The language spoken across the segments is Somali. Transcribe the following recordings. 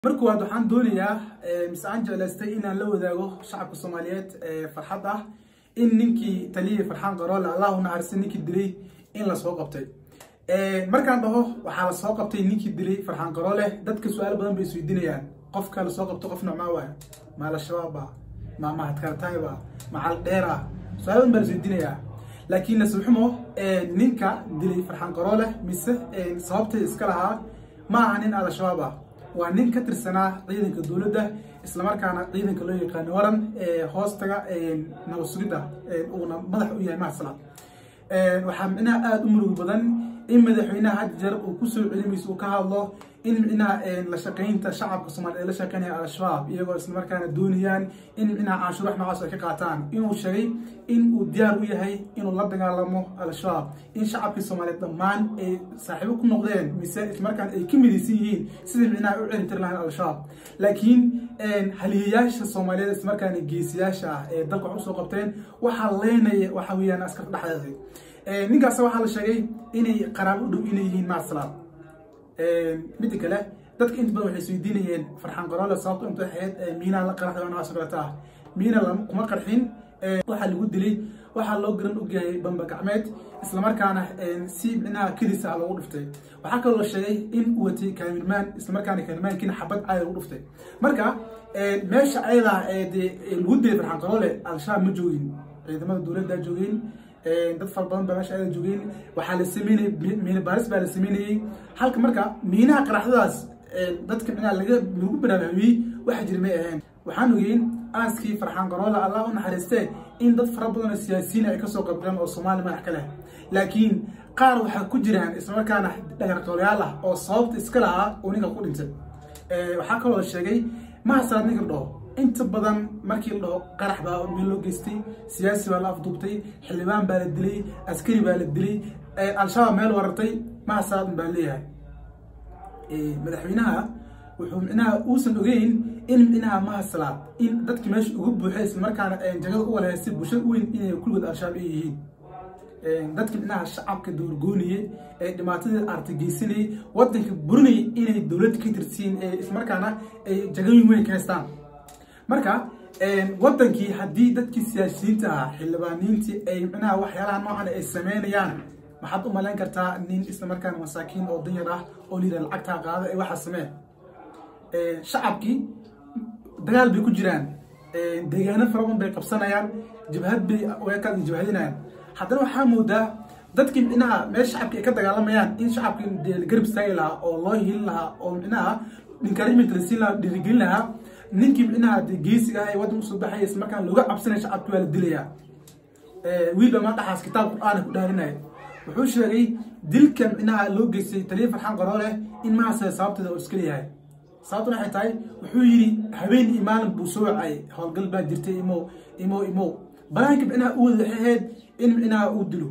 marka waad waxaan doonayaa mise aan jeclaystay inaan la wadaago shacabka soomaaliyeed farxad ah in ninkii taliyay farxaan qaroole allah u naxariistay ninkii dilay in lasoo qabtay markaan dhaho waxaa lasoo qabtay ninkii dilay farxaan qaroole dadka su-aalo badan bay isweydiinayaan qofka lasoo qabto qof nocmaa waaya ma al-shabaaba ma mahadkartayba ma caldheera su-aalo badan baa lasweydiinayaa laakiin nasibxumo ninka dilay farxaan qaroole mise sababtay iska lahaa ma aha nin al-shabaab ah waa nin ka tirsanaa ciidanka dowladda islamarkaana ciidanka loo yaqaano waran hoostaga nabad sugidda uuna madax u yahay mahasala waxaa micnaha aada u murug badan in madaxweynaha had jeer uu kusoo celimayso uu ka hadlo in micnaha la shaqaynta shacabka soomaaliya la shaqaynaya al-shabaab iyagoo islamarkaana doonayaan in micnaha canshuurax noocaas ay ka qaataan inuu sheegay in uu diyaar u yahay inuu la dagaalamo al-shabaab in shacabkii soomaaliyeed dhammaan ay saaxiibo ku noqdeen mise islamarkaana ay ka midaysan yihiin sidii micnaha u celin tiri lahayn al-shabaab laakiin haliyayaasha soomaaliyeed islamarkaana geesiyaasha ah ee dalka wax usoo qabteen waxaa leynaya waxa weeyaan askarta dhexdeeda ninkaas waxaa la sheegay inay qaraabo u dhow inay yihiin maasalaad midda kale dadka inta badan waxay isweydiinayeen farxaan qaroole sababto inta ahayd miinaa la qaraxday noocaas oo kaleta ah miina kuma qarxin waxaa lagu dilay waxaa loo garan ogyahay bamba gacmeed islamarkaana si micnaha kedis ah lagu dhiftay waxaa kaloo la sheegay in uu watay kaamirmaan islamarkaana kaamirmaankiina xabad caadi lagu dhiftay marka meesha ayadaa dee lagu dilay farxaan qaroole al-shabaab ma joogin ciidamada dowladda joogeen dad fara badan baa meesha ayada joogeen waxaa la sameynayay miina baaris baa la sameynayay halka marka miinaha qaraxdadaas dadka micnaha laga lagu baraarujiyey waxa jira may ahayn waxaan ogeyn aaskii farxaan qaroole allah u naxariistee in dad fara badan oo siyaasiyiin ay kasoo qabdeen oo soomaali madax ka leh laakiin qaar waxaa ku jiraan islamarkaana dhagartoolayaal ah oo sababta iska lahaa uu ninka ku dhintay waxaa kaloo la sheegay mahasalaad ninka dhaho inta badan markii la dhaho qarax baa meel loo geystay siyaasi baa la afduubtay xildhibaan baa la dilay askari baa la dilay al-shabaab meel warartay mahasalaad baa leeyahay madaxweynaha wuxuu micnaha uusan ogeyn in micnaha mahasalaad in dadki meesha uga buuxay islamarkaana jagada u walahaystay bulshada u weyn inay kulligood al-shabaab ay yihiin dadki micnaha shacabka doorgooniyey ee dhibaatadii artageysanayay wadanka burinayay inay dowladda ka tirsiin islamarkaana ay jagooyin weyn ka haystaan marka wadankii haddii dadkii siyaasiyiinta ahaa xildhibaaniintii ay micnaha waxyaalaha noocan ay sameynayaan maxaad u malayn kartaa nin islamarkaana masaakiin oo danyar ah oo layidha lacagtaa qaada ee waxaa samee shacabkii dagaal bay ku jiraan deegaano fara badan bay qabsanayaan jabhad bay weekaad jabhadinayaan haddana waxaa moodaa dadkii micnaha meel shacabkii ay ka dagaalamayaan in shacabkii dee garab istaagi lahaa oo loo hilin lahaa oo micnaha encouragement la siin lahaa dhiirigelin lahaa ninkii micnaha de geesiga ah ee waddan usoo baxaya isla markaan looga cabsanaya shacabkii waa la dilayaa wiilba ma dhaxaas kitaab qur-aana ku dhaarinaya wuxuu sheegay dilka micnaha loo geystay taliya farxaan qaroole in mahasale sababteeda oo iska leeyahay sababtuna waxay tahay wuxuu yidhi habeen iyo maalin buu soo wacay howlgal baa jirtay imow imow imow banaanka micnaha u wada waxay ahayd in micnaha uu dilo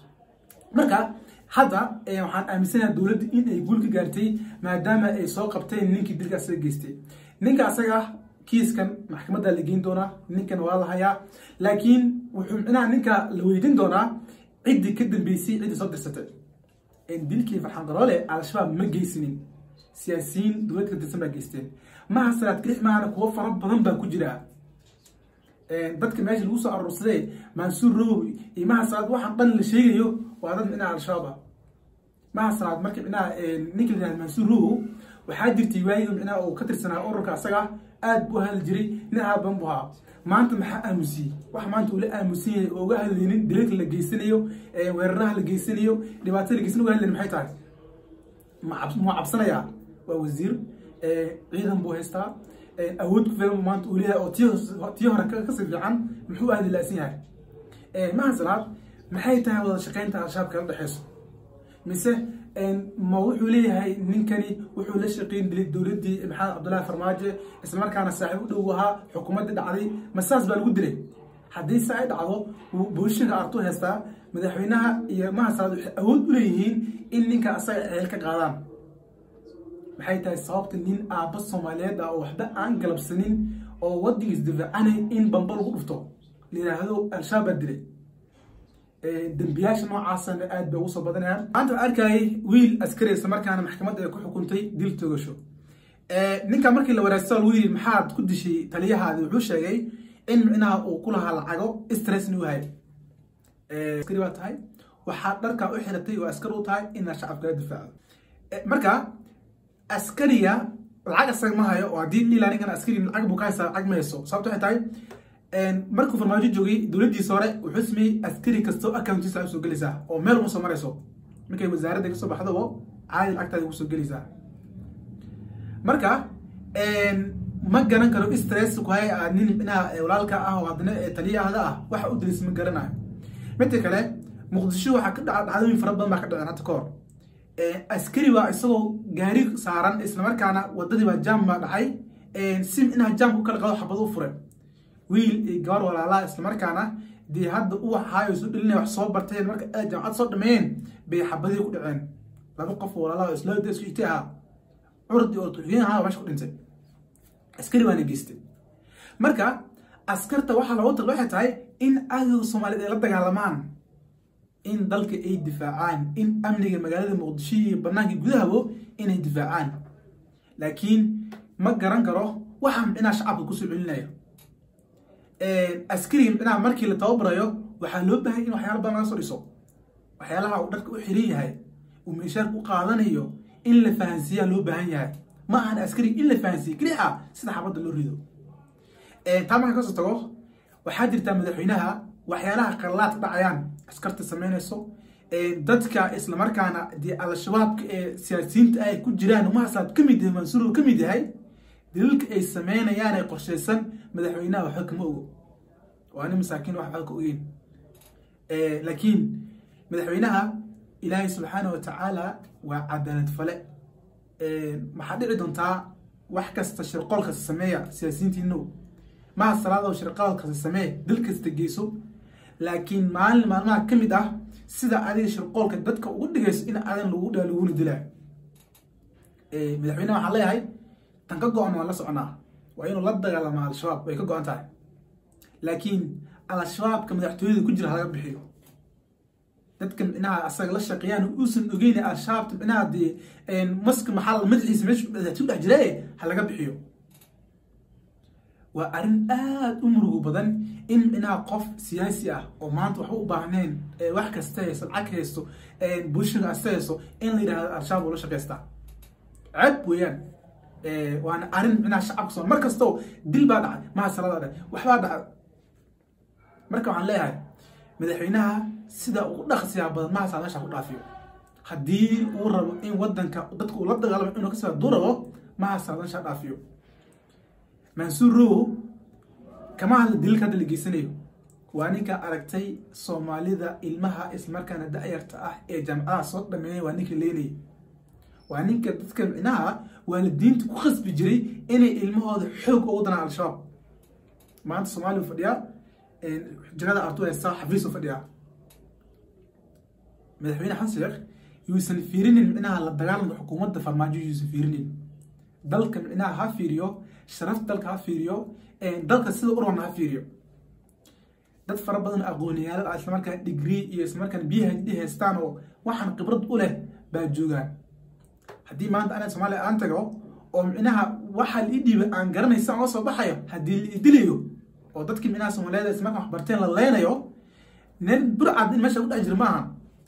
marka hadda waxaan aaminsanaha dowladda in ay guul ka gaartay maadaama ay soo qabteen ninkii dilka asaga geystay ninka asaga kiiskan maxkamadda la geyn doonaa ninkan waa la hayaa laakiin wuxuu micnaha ninka la weydiin doonaa ciddii ka dambeysay ciddii soo dirsatay dilkii farxaan qaroole al-shabaab ma geysinin siyaasiyiin dowladda ka tirsan baa geysteen maha salaad kirix maahana kuwo fara badan baa ku jira dadka meesha lagu soo aruursadee mansuur rowow iyo maha salaad waxaan dhan la sheegayo waa dad micnaha al-shabaab ah maha salaad marka micnaha ninka la yihahda mansuur rowow waxaa jirtay waayigi micnaha uu ka tirsanaa ururka asaga aad buu hadli jiray nin aaban buu ahaa maanta maxaa aamusiyey wax maanta uu la aamusan yahay oo uga hadlaynin dilalka la geysanayo weeraraha la geysanayo dhibaatada la geysanayo uga hadlaynin maxay tahay ma cabsanayaa waa wasiir ciidan buu haystaa awood ku filan maanta uu leeyahay oo tii hore kasii fiican muxuu aadi laasan yahay mahasalaad maxay tahay wada shaqaynta al-shabaab kala dhexeyso mise ma wuxuu leeyahay ninkani wuxuu la shaqeyn dilay dowladdii maxamed cabdullaahi farmaajo islamarkaana saaxiib u dhow ahaa xukuumaddii dhacday ma saas baa lagu dilay haddii se ay dhacdo booshinka artuu haystaa madaxweynaha iyo mahasalaad waxay awood u leeyihiin in ninka asaga ceel ka qaadaan maxay tahay sababta nin aabba soomaaliyeed ah oo waxba aan galabsanin oo waddankiis difaacanay in bamba lagu dhufto la yidhaahdo al-shabaab baa dilay dembiyaasha noocaasana aad bay ugu soo badanayaan maanta waxaan arkayay wiil askari isla markaana maxkamadda ay ku xukuntay dil togasho ninka markii la waraagsa lagu yidhi maxaad ku dishay taliyahaadi wuxuu sheegay in micnaha uu ku lahaa lacago stressni u hay askari baa tahay waxaad dharkaa u xiratay oo askar u tahay inaad shacabkaga difaacdo marka askariga lacag asaga ma hayo oo haddii lila ninkan askari lacag buu ka haysaa lacag ma hayso sababto waxay tahay markuu farmaajo joogay dowladdiisa hore wuxuu sameeyey askari kastoo accountiisa usoo gelaysaa oo meel uma soo marayso markay wasaaradda kasoo baxdabo caadi lacagtaada kusoo gelaysaa marka ma garan karo stress ku hay aad nin inaha walaalka ah oo haddana taliyahada ah waxa u dilis ma garanayo midda kale muqdisho waxaa ka dhaca dhacdooyin fara badan baa ka dhaceen hadda kahor askari baa isagoo gaari saaran islamarkaana wadadii baa jaam baa dhacay si inaha jaamka u kala qado xabad u furen wiil iyo gabar walaalaha islamarkaana dee hadda u waxaayo soo dhelinaya wax soo barteen marka ay jaamacad soo dhameeyeen bay xabadii ku dhaceen laba qof walaalaha isla isku xigtay ahaa curdi oo tuxiyeen ahaa meesha ku dhintay askari baana geystay marka askarta waxaa loogu tala waxay tahay in cadowga soomaaliyeed ay la dagaalamaan in dalka ay difaacaan in amniga magaalada muqdisho iyo banaanka gudahabo inay difaacaan laakiin ma garan karo waxaa micnaha shacabka kusoo celinayo askariga micnaha markii la tababarayo waxaa loo baahay in waxyaala badan laga soo dhiso waxyaalaha uu dharka u xiran yahay uu meeshaarka u qaadanayo in la fahansiiyaa loo baahan yahay ma ahan askariga in la fahansiiye kelixa sida xabadda loo rido taa marka kasoo tago waxaa jirtaa madaxweynaha waxyaalaha qarlaad dhacayaan askarta samaynayso dadka islamarkaana dee al-shabaabka ee siyaasiyiinta ay ku jiraan umahasaad ka mid yahay mansuur ka mid yahay daliilka ay sameynayaan ee qorshaysan madaxweynaha waxba kama ogo waa nin masaakiin wax waxba ka ogeyn laakiin madaxweynaha ilaahay subxaana wa tacaala waa cadaalad fale maxaa dhici doontaa wax kasta shirqoolkasta sameeya siyaasiyiintiino maha salaado shirqoolkasta samee dil kasta geyso laakiin maalin maalmaha ka mid ah sida adiga shirqoolka dadka ugu dhigayso in adan lagu dhaa laguna dilaa madaxweyneha waxaan leeyahay tan ka go-an waan la soconaa waa inuu la dagaalamaa al-shabaab way ka go-an tahay laakiin al-shabaabka madaxtooyada ku jira halaga bixiyo dadka micnaha asaga la shaqeeyaan uusan ogeyn al-shabaabta micnaha dee maska maxaa madaxiisa meesha madaxtooy dhex jira ha laga bixiyo waa arrin aada u murugo badan in micnaha qof siyaasi ah oo maanta waxba u baahneen wax kasta haysto lacag haysto bulshada asta haysto in la yidhahdo al-shabaab ula shaqaystaa ceeb weeyaan waana arrin micnaha shacabka soo mar kastoo dil baa dhacay maha salada dhacay waxbaa dhacay marka waxaan leeyahay madaxweynaha sida ugu dhaqsiyaa badan mahasaa meesha ku dhaafiyo haddii uu rabo in wadanka dadka uu la dagaalamo inuu kasoo hadduu rabo mahasaa meesha dhaafiyo mansuur row kama hadla daliilka hadda la geysanayo waa ninka aragtay soomaalida ilmaha islamarkaana da-yarta ah ee jaamacadaha soo dhameeyay waa ninka leenayay waa ninka dadka micnaha waalidiinta ku khasbi jiray inay ilmahooda xoog ugu danaan al-shabaab maanta soomaaliya fadhiyaa jagada artu haysta xafiis u fadhiyaa madaxweyne xasan sheekh yuusan fiirinin micnaha la dagaalanka xukuumadda farmaajo yuusan fiirinin dalka micnaha ha fiiriyo sharafta dalka ha fiiriyo dalka sida urwana ha fiiriyo dad fara badan aqooniyaal ah islamarkaan degree iyo islamarkaan b h d haystaan oo waxaan khibrad u leh baa joogaan haddii maanta ana soomaaliya aan tago oo micnaha waxaa la ii dhiibay aan garanaysa aan soo baxayo haddii la idilayo oo dadkii micnaha soomaaliyeed islamarkaan wax barteen la leynayo nin burcad in meesha ku dhex jira maaha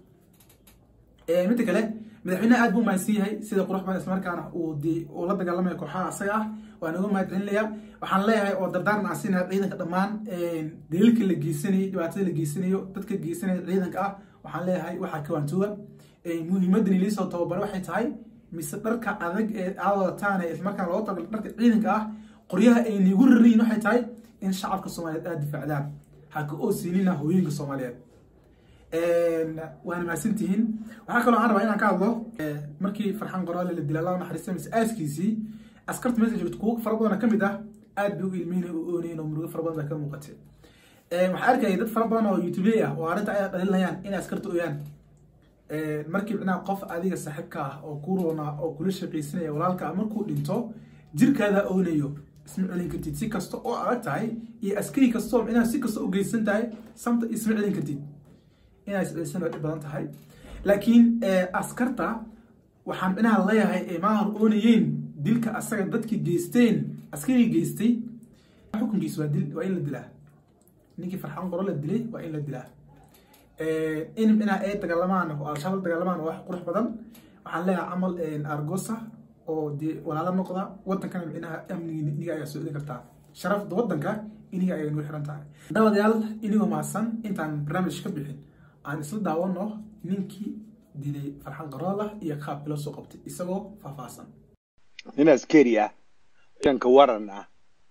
midda kale madaxweyneha aad buu mahadsan yahay sida qurux badan islamarkaana uu de uu la dagaalamaya kooxaha asaga ah waan uga mahad celinaya waxaan leeyahay oo dardaaran aan siinaya ciidanka dhammaan daliilka la geysanayo dhibaatada la geysanayo dadka geysanaya ciidanka ah waxaan leeyahay waxaa kawaantooga muhiimadan iliisoo tababare waxay tahay mise dharka adag ee aad wadataan ee islamarkaana looga tagalo dharka ciidanka ah qoryaha ay niigu rarayin waxay tahay in shacabka soomaaliyeed aad difaacdaan ha ka oosiinina hooyinka soomaaliyeed waana mahadsantihiin waxaa kaloo aan rabaa inaan ka hadlo markii farxan qoraale la dilay allah naxariista mise aaskiisii askarta meesha joogto kuwo fara badana ka mid ah aad bay u ilmeynay u oonayn oo murugo fara badan baa ka muuqatay waxaa arkayay dad fara badan oo youtubey ah oo arrinta ay dhalilinayaan inay askarta ooyaan markii micnaha qof adiga saaxiibka ah oo ku roona oo kula shaqaysanaya walaalka ah markuu dhinto jirkaada oonayo isma celin kartid si kasta oo adag tahay iyo askari kastoo micnaha si kasta u geysan tahay samta isma celin kartid inay iscelisan dhib badan tahay laakiin askarta waxaan micnaha leeyahay ee maahar oonayeen dilka asaga dadkii geysteen askarigii geystay xukunkiisa waa dil waa in la dilaa ninkii farxaan qoro la dilay waa in la dilaa in inaa ay dagaalamaan oo al-shabaab la dagaalamaan waa wax qurux badan waxaan leeyahay camal argosa oo dee walaalo noqda wadankana micnaha amnigii iniga ayaa soo celin kartaa sharafda wadanka iniga ayay nuu xiran tahay dabadayaal inigoo mahadsan intaan barnaamij ka bixin aan isla daawano ninkii dilay farxan qarooda iyo qaab bilo soo qabtay isagoo faahfaahsan nin askari ah ciidanka waran ah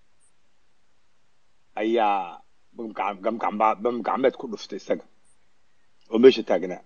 ayaa bamgacmeed ku dhuftay isaga oo meesha taagnaa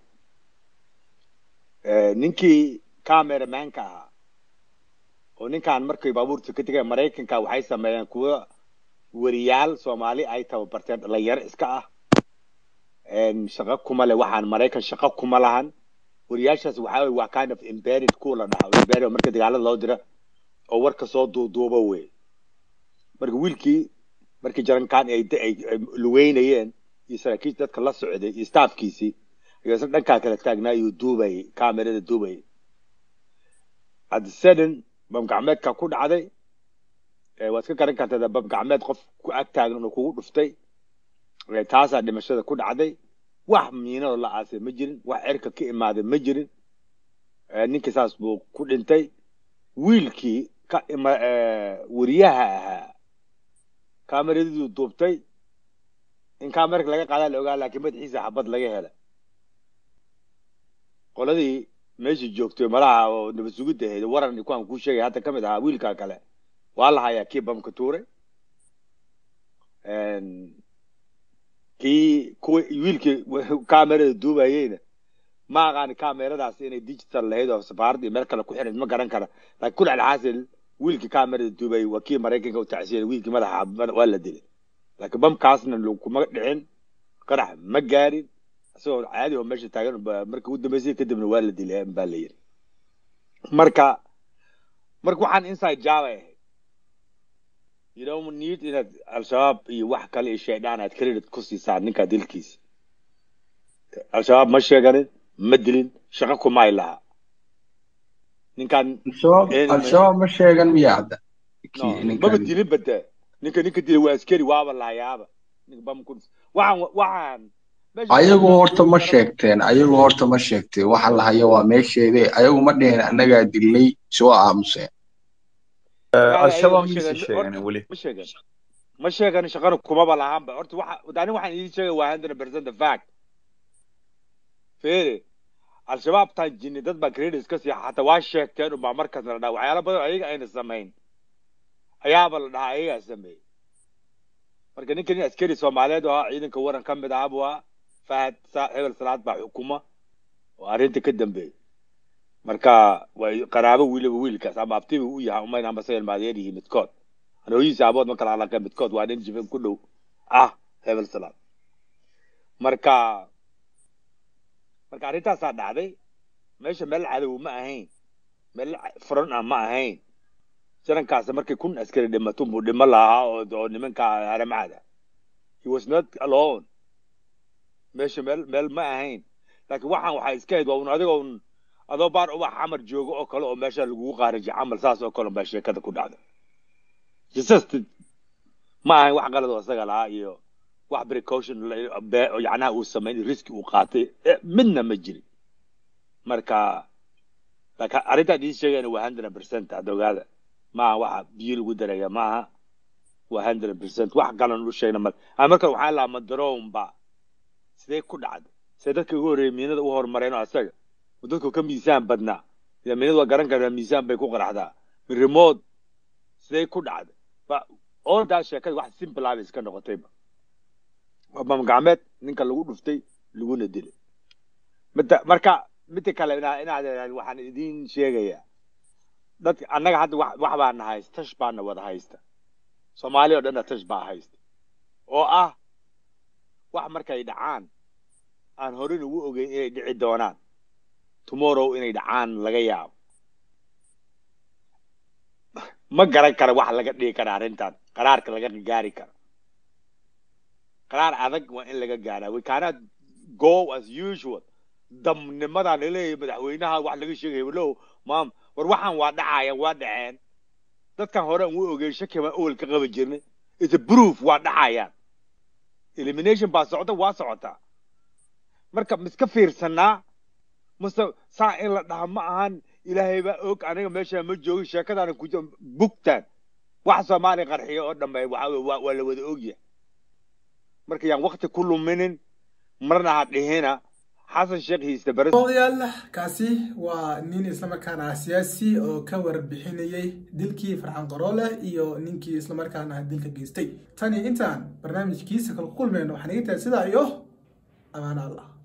ninkii cameramanka ahaa oo ninkan markay baabuurta ka tegeen maraykanka waxay sameeyeen kuwa weriyaal soomaali ay tababarteen dhalinyaro iska ah shaqo kuma leh waxaan maraykan shaqo kuma lahan weriyaashaas waxaa weye waa kind of embedded kuwa la dhaha embedded marka dagaalada loo dira oo warka soo duuduuba wey marka wiilkii markii jarankaan ay lugeynayeen iyo saraakiisha dadka la socday iyo staafkiisii ayuu isna dhankaa kala taagnaayuu duubayay kamerada duubayay at sudden bamgacmeedka ku dhacday waad iska garan kartaa bamgacmeed qof ku ag taagan oo kugu dhuftay taasaa dhimashada ku dhacday wax miinado la aasay ma jirin wax cirka ka imaaday ma jirin ninkii saas buu ku dhintay wiilkii ka weriyaha ahaa kameradiduu duubtay in kamerka laga qaadaa la ogaa laakiin madaxiisa xabad laga hela qoladii meeshii joogtay malaha oo nabad sugidda ahayd waran kuwaan kuu sheegay hadda ka mid ahaa wiilkaa kale waa la hayaa kii bamka tuuray kii kuwa wiilkii kamerada duubayeyna ma aqaani kameradaas inay digital lahayd oo safaarad iyo meel kale ku xirayd ma garan kara laakiin kul alxaasil wiilkii kamerada duubayay waa kii maraykanka u tacsiyay wiilkii madaxa waa la dilay laakiin bamkaasna kuma dhicin qarax ma gaarin isagoo caadi oo meesha taagan markii ugu dambeysay kadibna waa la dilay baa la yiri marka marka waxaan inside java ahayd you don't need inaad al-shabaab iyo wax kale iyo shaydaan aad credit ku siisaan ninkaa dilkiisa al-shabaab ma sheeganin ma dilin shaqo kumay laha ninkan al-shabaab ma sheegan miya hadda maba dilin bade ninka ninka dilay waa askari waaba lahayaaba waxaan waxaan ayagu horta ma sheegteen ayagu horta ma sheegteen waxa la hayo waa meesheede ayagu ma dheheen annagaa dilnay soo aamuseen al-shabaab mise sheegan weli ma sheegan ma sheegan shaqana kumaba lahaanba horta waxa ani waxaan idiin sheegay waa hundred percent the fact fere al-shabaab taan jinni dad baa credits ka siiya xataa waa sheegteen unbaa markaas la dhaha waxyaala badan ayaga ayna samayn ayaaba la dhahaa ayagaa sameeyey marka ninka nin askari soomaaliyeed oo ahaa ciidanka waran ka mid ahaa buu ahaa fahad hebel salaad baa xukuma oo arrinta ka dambeeyey marka way qaraabo wiliba wiilkaas ama abtibi u yahay umayn amba sayel maadeer yihiin midkood anooyihiisa abood ma kala alaqeen midkood waa nin jifin ku dhow ah hebel salaad marka marka arrintaasaa dhacday meesha meel cadow ma ahayn meel furan ah ma ahayn jarankaasi markii kun askari dhimatun buu dhimo lahaa oo oo nimanka haramcada he was not alone meesha meel meel ma ahayn laakiin waxaan waxaa iska hayd waa un adigoo un adoo baar ubax xamar joogo oo kale oo meesha lagugu qaarajiy camal saas oo kale baa sheekada ku dhacda just ma ahayn wax qalad oo isaga lahaa iyo wax precaution yacnaha uu samayn riski uu qaatay midna ma jirin marka laakiin arrintaan idiin sheegayna waa hundred percent hadda ogaada maaha waxa biyo lagu daraya maaha waa hundred percent wax kalan u sheegna mal marka waxaa lahaa madaroomba sidee ku dhacday see dadka ugu horreeyay miinada u horumareen oo asaga dadku ka miisaan badnaa ila miinada waa garan kartaa miisaan bay ku qaraxdaa remote sidee ku dhacday ba ordaa sheekada wax simple ah bay iska noqotayba waa bamgacmeed ninka lagu dhuftay laguna dilay midda marka midda kale inaad waxaan idiin sheegayaa dadka annaga hadda wax wax baana haysta tash baana wada haysta soomaali oo dhanna tash baa haysta oo ah wax markay dhacaan aan horin ugu ogeyn inay dhici doonaan tomorrow inay dhacaan laga yaabo ma garan kara wax laga dhigi kara arrintan qaraarka laga gaari karo qaraar adag waa in laga gaaraa we cannot go as usual damnimadan laleeyahay madaxweynaha wax laga sheegay heblow maam war waxaan waa dhacaya waa dhaceen dadkan hore aan u ogeyn shaki baan awel ka qaban jirnay ita proof waa dhacayaan elimination baa socda waa socotaa marka miska fiirsanaa mase saa in la dhaha ma ahan ilaahay baa og aniga meesha ma joogin sheekadaana ku bugtaan wax soomaaliya qarxiya oo dhanbe waxa weye waa waa la wada ogyahay marka yaan wakti ku luminin marna ha dhihina xasan sheekh hiiste bare odayaal kaasi waa nin islamarkaana ah siyaasi oo ka warbixinayay dilkii farxan qaroole iyo ninkii islamarkaana dilka geystay tani intaan barnaamijkiisa kala kulmayno waxaan iga tahay sidaa iyo amaan allah